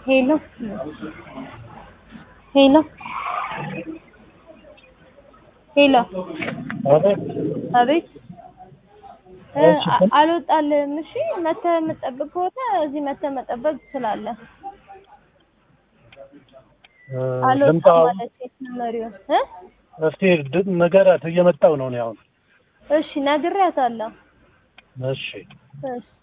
ሄሎ ሄሎ ሄሎ አቤት አቤት እ እሺ። አ- አልወጣልህም። እሺ መተህ የምጠብቅ ከሆነ እዚህ መተህ መጠበቅ ትችላለህ። እ አልወጣም ልምጣ ማለት የትመሪውን እ እስቲ ድ- ንገራት እየመጣው ነው እኔ አሁን እሺ ነግሬያታለሁ። እሺ እሺ